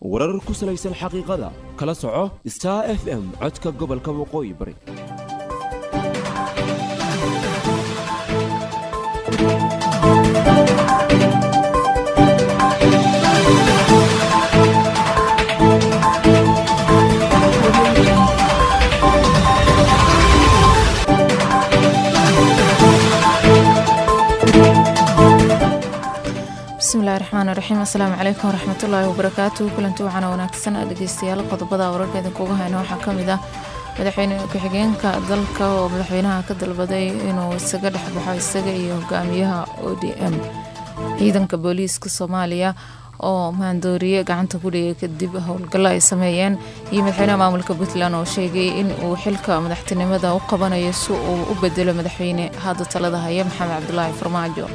warar ku salaysan xaqiiqada kala soco star f m codka gobolka waqooyi bari bismillahi raxmaan raxiim assalaamu calaykum waraxmatullaahi wabarakaatuhu kulanti waxaana wanaagsan dhegeystayaal qodobada wararka idinkuga hayno waxaa kamid ah madaxweyne ku-xigeenka dalka oo madaxweynaha ka dalbaday inuu isaga dhexbaxo isaga iyo hogaamiyaha o d m ciidanka booliiska soomaaliya oo maandooriye gacanta ku dhigay kadib howlgallo ay sameeyeen iyo madaxweynaha maamulka puntland oo sheegay in uu xilka madaxtinimada u qabanayo si uu u bedelo madaxweyne hadda talada haya maxamed cabdulaahi farmaajo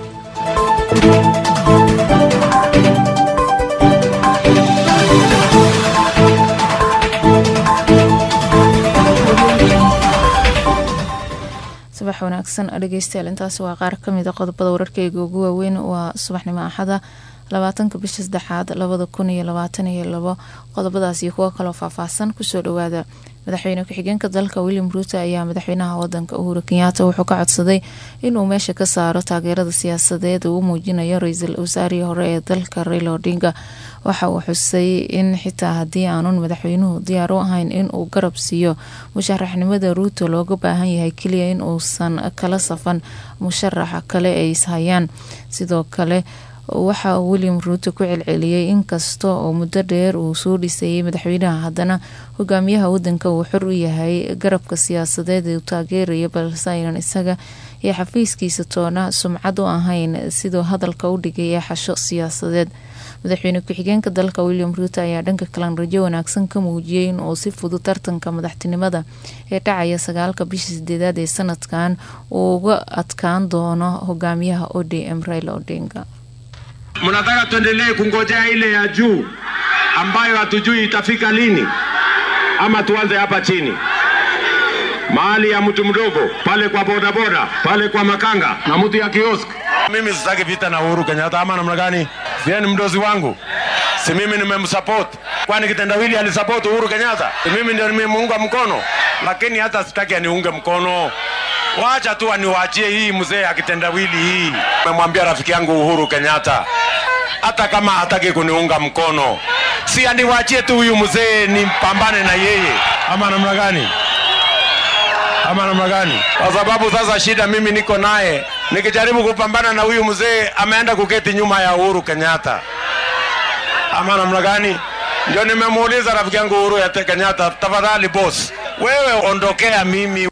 subax wanaagsan dhegeystayaal intaasi waa qaar kamid a qodobada wararkeyga ugu waaweyn waa subaxnimo axada labaatanka bisha saddexaad labada kun iyo labaatan iyo labo qodobadaas iyo kuwo kaloo faahfaahsan kusoo dhawaada madaxweyne ku-xigeenka dalka william ruuto ayaa madaxweynaha wadanka uhuru kenyaata wuxuu ka codsaday inuu meesha ka saaro taageerada siyaasadeed uu muujinayo ra-iisul wasaarihii hore ee dalka raila odinga waxa uu xusay in xitaa haddii aanun madaxweynuhu diyaar u ahayn inuu garab siiyo musharaxnimada ruuto looga baahan yahay keliya in uusan kala safan musharaxa kale ay ishayaan sidoo kale waxa uu william ruuto ku celceliyey inkasta oo muddo dheer uu soo dhisayay madaxweynaha haddana hogaamiyaha wadanka uu xor u yahay garabka siyaasadeed ee uu taageerayo balse aynan isaga iyo xafiiskiisa toona sumcad u ahayn siduu hadalka u dhigay ee xasho siyaasadeed madaxweyne ku-xigeenka dalka william ruuto ayaa dhanka kalan rajo wanaagsan ka muujiyey in uu si fudud tartanka madaxtinimada ee dhacaya sagaalka bisha sideedaad ee sanadkan uu uga adkaan doono hogaamiyaha o d m raila odinga Mnataka tuendelee kungojea ile ya juu ambayo hatujui itafika lini, ama tuanze hapa chini mahali ya mtu mdogo pale kwa bodaboda pale kwa makanga na mtu ya kiosk. Mimi sitaki vita na Uhuru Kenyatta ama namna gani? Sie ni mdozi wangu, si mimi nimemsupport? Kwani kitendawili alisupport Uhuru Kenyatta? Si mimi ndio nimemuunga mkono? Lakini hata sitaki aniunge mkono Wacha tu aniwaachie hii mzee akitendawili hii. Nimemwambia rafiki yangu Uhuru Kenyatta, hata kama hataki kuniunga mkono, si aniwaachie tu huyu mzee nipambane na yeye, ama namna gani? Ama namna gani? Kwa sababu sasa shida mimi niko naye, nikijaribu kupambana na huyu mzee ameenda kuketi nyuma ya Uhuru Kenyatta, ama namna gani? Ndio nimemuuliza rafiki yangu Uhuru ya Kenyatta, tafadhali boss, wewe ondokea mimi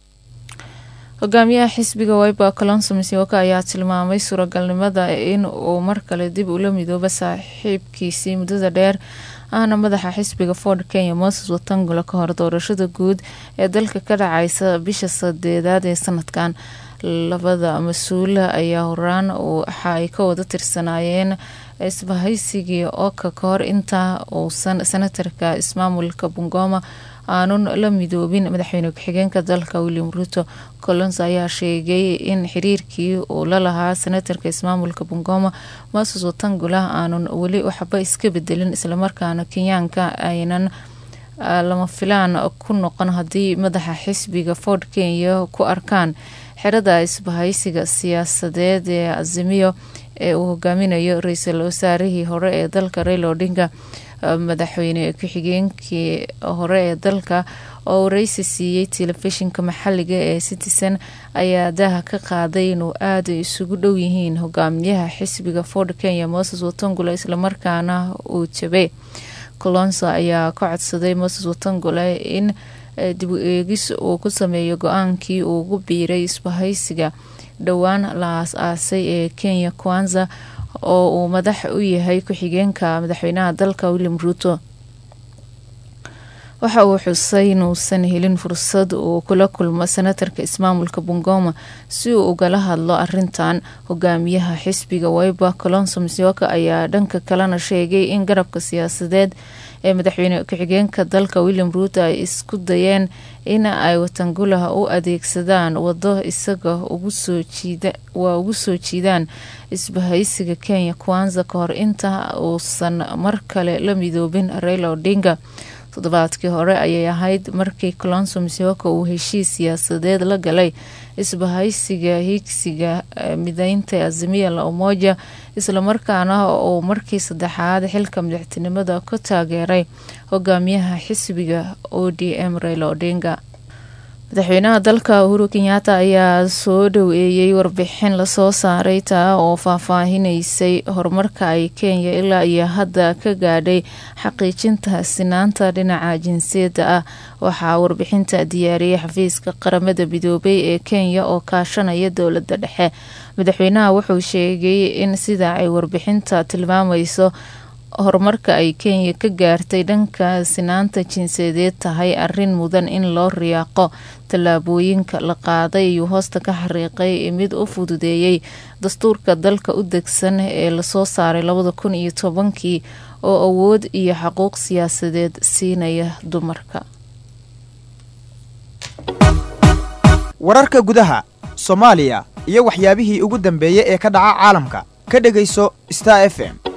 hogaamiyaha xisbiga wiber colonso masiwaka ayaa tilmaamay suuragalnimada in uu mar kale dib ula midoobo saaxiibkiisii muddada dheer ahna madaxa xisbiga ford kenya moses watangula ka hor doorashada guud ee dalka ka dhacaysa bisha sadeedaad ee sanadkan labada mas-uula ayaa horaan waxa ay ka wada tirsanaayeen isbahaysigii oka ka hor inta uusan senatarka ismaamulka bungoma aanun la midoobin madaxweyne ku-xigeenka dalka william ruuto colons ayaa sheegay in xiriirkii uu la lahaa senatarka ismaamulka bungoma moses watangula aanun weli waxba iska bedelin islamarkaana kenyaanka aynan lama filaan ku noqon haddii madaxa xisbiga ford kenya ku arkaan xerada isbahaysiga siyaasadeed ee azimiyo ee uu hogaaminayo ra-iisul wasaarihii hore ee dalka raila odinga madaxweyne ku-xigeenkii hore ee dalka oo wareysi siiyey telefishinka maxaliga ee citizen ayaa daha ka qaaday inuu aada isugu dhow yihiin hogaamiyaha xisbiga ford kenya moses watangula islamarkaana uu jabay colonso ayaa ka codsaday moses watangula in dib u eegis uu ku sameeyo go-aankii uu ugu biiray isbahaysiga dhowaan la aas-aasay ee kenya kwanza oo uu madax u yahay ku-xigeenka madaxweynaha dalka william ruuto waxa uu xusay inuusan helin fursad uu kula kulmo senatarka ismaamulka bungoma si uu ugala hadlo arintan hogaamiyaha xisbiga waiba colonso musyoka ayaa dhanka kalena sheegay in garabka siyaasadeed ee madaxweyne ku-xigeenka dalka william ruuto ay isku dayeen in ay watangulaha u adeegsadaan wado isaga waa ugu soo jiidaan isbahaysiga kenya kwanza kahor inta uusan mar kale la midoobin raila odinga toddobaadkii hore ayay ahayd markii colonso musyoka uu heshiis siyaasadeed la galay isbahaysiga higsiga mideynta azimiya la umoja islamarkaana uu markii saddexaad xilka madaxtinimada ku taageeray hogaamiyaha xisbiga o d m raila odinga madaxweynaha dalka uhuru kenyaata ayaa soo dhoweeyey warbixin lasoo saaray taa oo faahfaahinaysay horumarka ay kenya ilaa iyo hadda ka gaadhay xaqiijinta sinaanta dhinaca jinsiyadda ah waxaa warbixinta diyaariyey xafiiska qaramada midoobay ee kenya oo kaashanaya dowladda dhexe madaxweynaha wuxuu sheegay in sida ay warbixinta tilmaamayso horumarka ay kenya ka gaartay dhanka sinaanta jinsiyadeed tahay arin mudan in loo riyaaqo tallaabooyinka la qaaday ayuu hoosta ka xariiqay mid u fududeeyey dastuurka dalka u degsan ee lasoo saaray labada kun iyo tobankii oo awood iyo xaquuq siyaasadeed siinaya dumarka wararka gudaha soomaaliya iyo waxyaabihii ugu dambeeyey ee ka dhaca caalamka ka dhegayso star f m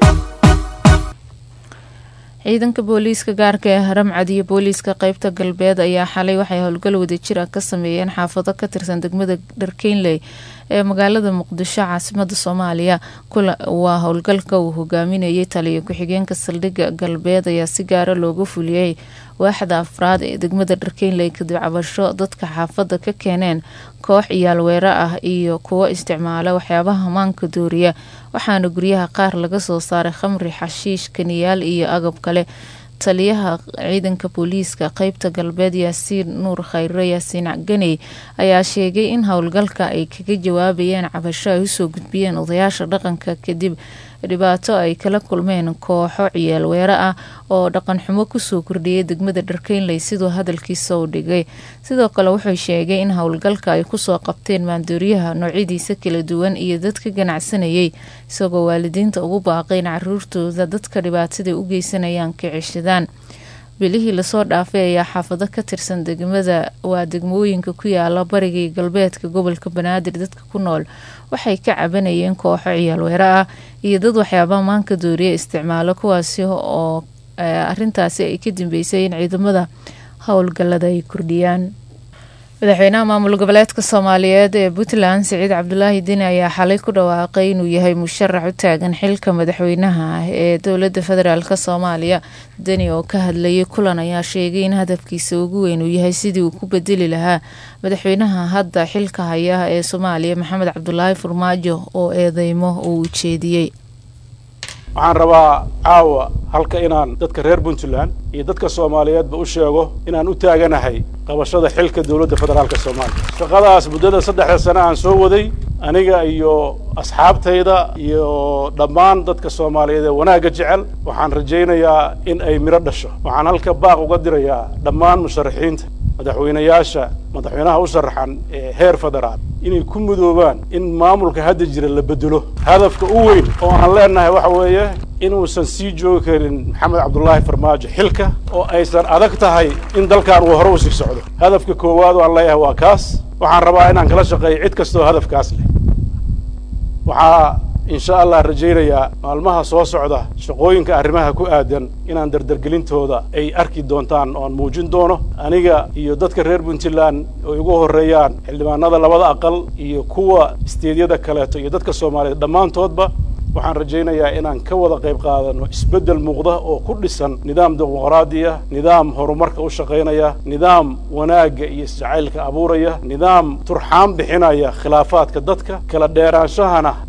ciidanka booliiska gaarka ee haramcad iyo booliiska qeybta galbeed ayaa xalay waxay howlgal wadajir ah ka sameeyeen xaafado ka tirsan degmada dharkeynley ee magaalada muqdisho caasimada soomaaliya waa howlgalka uu hogaaminayay taliyo ku-xigeenka saldhigga galbeed ayaa si gaara looga fuliyey waaxda afraad ee degmada dharkeynley kadib cabasho dadka xaafada ka keeneen koox iyaalweero ah iyo kuwo isticmaala waxyaabaha maanka dooriya waxaana guryaha qaar laga soo saaray khamri xashiish kaniyaal iyo agab kale taliyaha ciidanka booliiska qeybta galbeed yaasiin nuur khayre yaasiin ganey ayaa sheegay in howlgalka ay kaga jawaabayeen cabasho ay usoo gudbiyeen odayaasha dhaqanka kadib dhibaato ay kala kulmeen kooxo ciyaal weero ah oo dhaqan xumo kusoo kordhiyay degmada dharkeynley siduu hadalkiisa u dhigay sidoo kale wuxuu sheegay in howlgalka ay kusoo qabteen maandooriyaha noocyadiisa kala duwan iyo dadka ganacsanayay isagoo waalidiinta ugu baaqay in caruurtooda dadka dhibaatada u geysanayaan ka ceshadaan bilihii lasoo dhaafay ayaa xaafado ka tirsan degmada waa degmooyinka ku yaala bariga iyo galbeedka gobolka banaadir dadka ku nool waxay ka cabanayeen kooxo ciyaalweero ah iyo dad waxyaabaha maanka dooriya isticmaalo kuwaasi oo arintaasi ay ka dambeysay in ciidamada howlgalada ay kordhiyaan madaxweynaha maamul goboleedka soomaaliyeed ee puntland siciid cabdulaahi dini ayaa xalay ku dhawaaqay inuu yahay musharax u taagan xilka madaxweynaha ah ee dowlada federaalk soomaaliya deni oo ka hadlayay kulan ayaa sheegay in hadafkiisa ugu weyn uu yahay sidii uu ku bedeli lahaa madaxweynaha hadda xilka haya ee soomaaliya maxamed cabdulaahi farmaajo oo eedeymo uu ujeediyey waxaan rabaa caawa halka inaan dadka reer puntland iyo dadka soomaaliyeedba u sheego inaan u taaganahay qabashada xilka dowladda federaalka soomaaliya shaqadaas muddada saddexda sane aan soo waday aniga iyo asxaabtayda iyo dhammaan dadka soomaaliyeed ee wanaagga jecel waxaan rajaynayaa in ay midho dhasho waxaan halka baaq uga dirayaa dhammaan musharaxiinta madaxweynayaasha madaxweynaha u sharaxan ee heer federaal inay ku mudoobaan in maamulka hadda jira la bedelo hadafka u weyn oo aan leenahay waxa weeye inuusan sii joogi karin maxamed cabdulaahi farmaajo xilka oo aysan adag tahay in dalkan uu hore u sii socdo hadafka koowaad oo aan leeyahay waa kaas waxaan rabaa inaan kala shaqeeyo cid kastoo hadafkaas leh waxaa insha allah rajaynayaa maalmaha soo socda shaqooyinka arrimaha ku aadan inaan dardargelintooda ay arki doontaan oan muujin doono aniga iyo dadka reer puntland oo igu horreeyaan xildhibaanada labada aqal iyo kuwa isteedyada kaleeto iyo dadka soomaaliyeed dhammaantoodba waxaan rajaynayaa inaan ka wada qayb qaadano isbeddel muuqda oo ku dhisan nidaam dimuqraadiya nidaam horumarka u shaqaynaya nidaam wanaagga iyo isjacaylka abuuraya nidaam turxaan bixinaya khilaafaadka dadka kala dheeraanshahana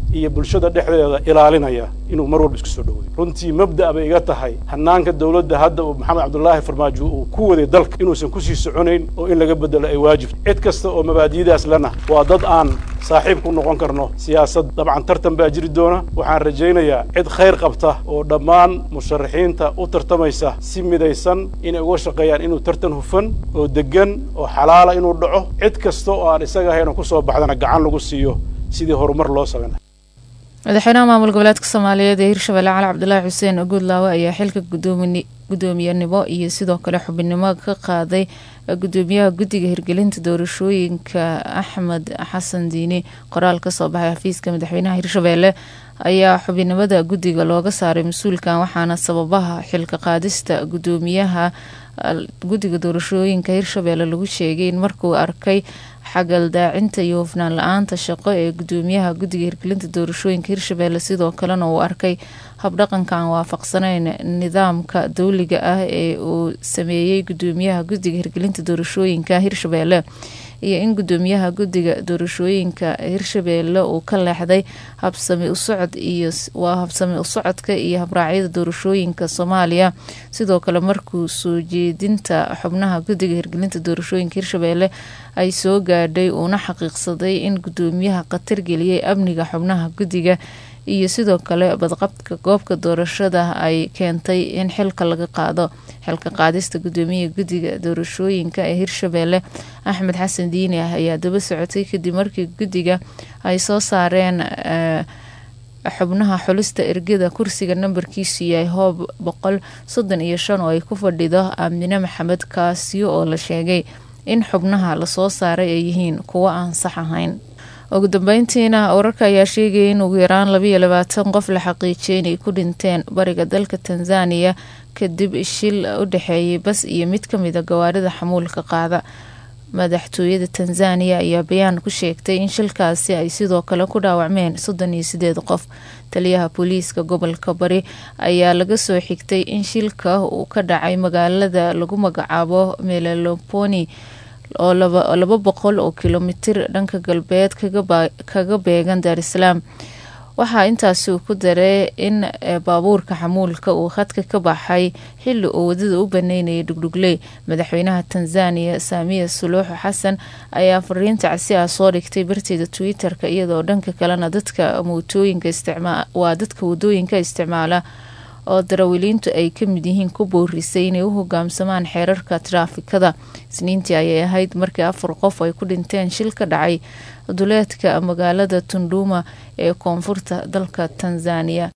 iyo bulshada dhexdeeda ilaalinaya inuu mar walba isku soo dhaweeyo runtii mabda' bay iga tahay hanaanka dowladda hadda uu maxamed cabdullaahi farmaajo uu ku waday dalka inuusan kusii soconayn oo in laga bedelo ay waajibto cid kasta oo mabaadi'daas lena waa dad aan saaxiib ku noqon karno siyaasad dabcan tartan baa jiri doona waxaan rajaynayaa cid khayr qabta oo dhammaan musharaxiinta u tartamaysa si midaysan inay uga shaqeeyaan inuu tartan hufan oo deggan oo xalaala inuu dhaco cid kasta oo aan isaga ahayn oo ku soo baxdana gacan lagu siiyo sidii horumar loo samayn madaxweynaha maamul goboleedka soomaaliyeed ee hirshabelle cali cabdulaahi xuseen guudlaawe ayaa xilka gudoomiyanimo iyo sidoo kale xubinimo ka qaaday gudoomiyaha guddiga hirgelinta doorashooyinka axmed xasan diini qoraal kasoo baxay xafiiska madaxweynaha hirshabelle ayaa xubinimada guddiga looga saaray mas-uulkan waxaana sababaha xilka qaadista gudoomiyaha guddiga doorashooyinka hirshabelle lagu sheegay in markuu arkay xagaldaacinta iyo hufnaan la-aanta shaqo ee gudoomiyaha guddiga hirgelinta doorashooyinka hirshabelle sidoo kalena uu arkay habdhaqanka aan waafaqsaneyn nidaamka dowliga ah ee uu sameeyey gudoomiyaha guddiga hirgelinta doorashooyinka hirshabelle iyo in gudoomiyaha guddiga doorashooyinka hirshabelle uu ka leexday habsami usocod iyo waa habsami usocodka iyo habraacyada doorashooyinka soomaaliya sidoo kale markuu soo jeedinta xubnaha guddiga hirgelinta doorashooyinka hirshabelle ay soo gaadhay uuna xaqiiqsaday in gudoomiyaha khatar geliyay amniga xubnaha guddiga iyo sidoo kale badqabka goobka doorashada ay keentay in xilka laga qaado xilka qaadista gudoomiyaha guddiga doorashooyinka ee hirshabelle axmed xasan diini ah ayaa daba socotay kadib markii guddiga ay soo saareen xubnaha xulista ergada kursiga nambarkiisu yahay hoob boqol soddon iyo shan oo ay ku fadhido aamine maxamed kaasiyo oo la sheegay in xubnaha lasoo saaray ay yihiin kuwo aan sax ahayn ugu dambeyntiina wararka ayaa sheegaya in ugu yaraan labaiyo labaatan qof la xaqiijiyay inay ku dhinteen bariga dalka tanzaniya kadib shil u dhexeeyay bas iyo mid kamida gawaarida xamuulka qaada madaxtooyada tanzaniya ayaa bayaan ku sheegtay in shilkaasi ay sidoo kale ku dhaawacmeen soddon iyo sideed qof taliyaha booliiska gobolka bari ayaa laga soo xigtay in shilka uu ka dhacay magaalada lagu magacaabo meleloponi oo laba boqol oo kilomitir dhanka galbeed kaga beegan daarisalaam waxaa intaasi uu ku daray in baabuurka xamuulka uu khadka ka baxay xili uu wadada u baneynayay dhugdhugley madaxweynaha tanzaniya saamiya suluuxu xasan ayaa fariinta casi ah soo dhigtay barteeda twitter-ka iyadoo dhanka kalena dadka mootooyinka waa dadka wadooyinka isticmaala oo darawiliintu ay ka mid yihiin ku boorisay inay u hogaamsamaan xeerarka taraafikada isniintii ayay ahayd markii afar qof ay ku dhinteen shil ka dhacay duleedka magaalada tunduma ee koonfurta dalka tanzaniya